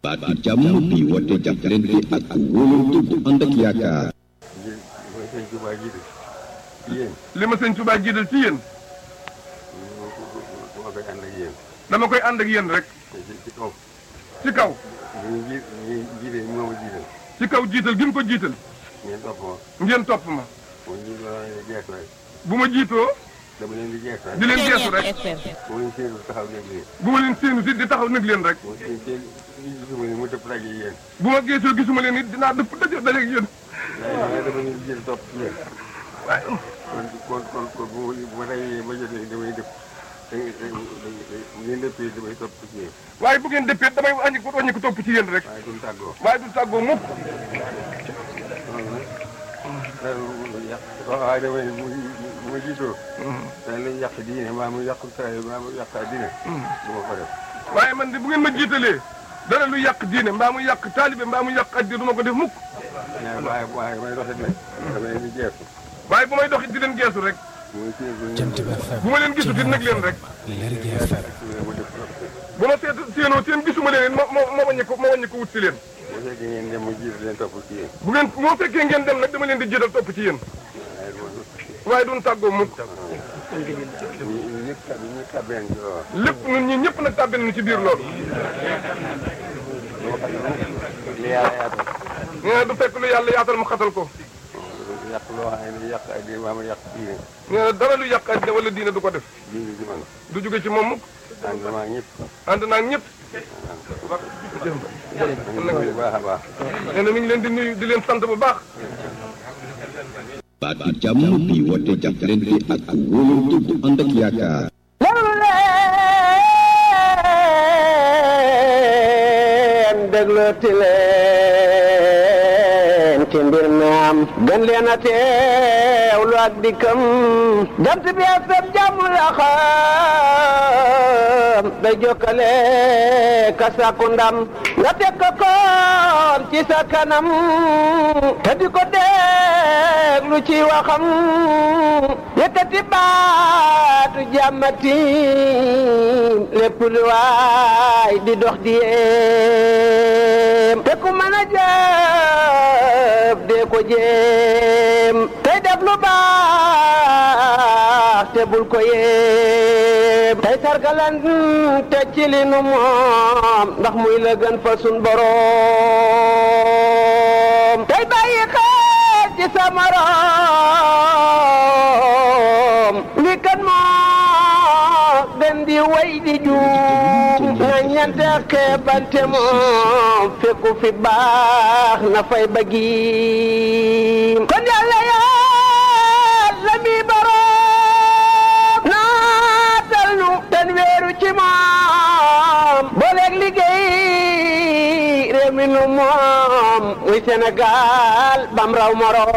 baatu jàmm bi woote jàppalante ak wóolante bu ànd ak yaakaar. ngir mooy sëñ Tuubaa jiitu ci yéen li ma sëñ Tuubaa jiital ci yéen moo koy ànd ak yéen dama koy ànd ak yéen rek ci ci kaw ci kaw ñu ji ñu jiite moo ma jiital ci kaw jiital gi mu ko jiital ngeen topp ma ngeen topp ma mu ñu doon leen di gees rek bu ma jiitoo dama leen di gees rek di leen geesu rek mu leen séenu taxaw nekk leen bu ma leen séenu si di taxaw nag leen rek mu seen seen gisuma leen mu dëpp rek yi yéen bu ma geesoo gisuma leen it dinaa dëpp daje daje ak yéen waaye waaye dama leen di jël topp ci yéen waaye kon kon kon kon bu ma bu ma reyee ma jotee damay dëpp da ngeen dëppee damay topp ci yéen waaye bu ngeen dëppee damay wàññi ko wàññi ko topp ci yéen rek waaye duñ tàggoo waaye du tàggoo mukk loolu nag loolu yàq waaye damay bu bu ma jiitoo dañ lañ yàq diine maa mu yàq saa maa mu yàq diine du ma ko def waaye man de bu ngeen ma jiitalee dara lu yàq diine mbaa mu yàq taalibe mbaa mu yàq addi du ma ko def mukk waaye waaye may doxit nag dama leen di geesu waaye bu may doxit di leen geesu rek muy séen Jant bi FM bu ma leen gisut it nag leen rek Lergui FM ma def trop bu ma seet séenoo seen gisuma leen it ma ma ma wàññi ko ma wàññi ko wut si leen bu fekkee ngeen dem ma jiitu leen topp ci yéen bu ngeen moo fekkee ngeen dem nag dama leen di jiital topp ci yéen waaye loolu waaye duñ tàggoo mukk ñu ñëpp tab ñu tabeen ci loolu lépp ñun ñi ñëpp nag tàbbi nañu ci biir loolu loo xam ne li yàlla yaatal nee na du fekk lu yàlla yaatal mu xatal ko yàq loo xam ne yàq ak di maa ma yàq diine nee na dara lu yàq addi wala diine du ko def diine ci man du jóge ci moom mukk ànd maa ñëpp ànd naa ak ñëpp bu baax a baax nee na mi ngi leen di nuyu di leen sant bu baax baatu jàmm bi woote jàppalante ak wóolante bu ànd ak yaakaar. leen déglooti leen ci mbir mi am gën leen a teewlu ak dikkam jant bi ak sab jàmm la xam day jokkale ka sàkku ndam nga teg ko koon ci sa kanam te di ko déglu ci waxam yëkkati baatu jàmmati lépp lu waay di dox di yéem te ku mën a jëf dee ko jéem tey def lu baax te bul ko yéem tey sargalan te ci li nu moom ndax muy la gën fa sun boroom tey bàyyi xel ci sa morom li kan moo gën di way di juum na ñante xeebante moom fekku fi baax na fay bëggi kon yàlla yàlla mi boroom naatal nu ten weeru ci moom booleeg liggéey réew mi nu moom muy Sénégal bam raw moroom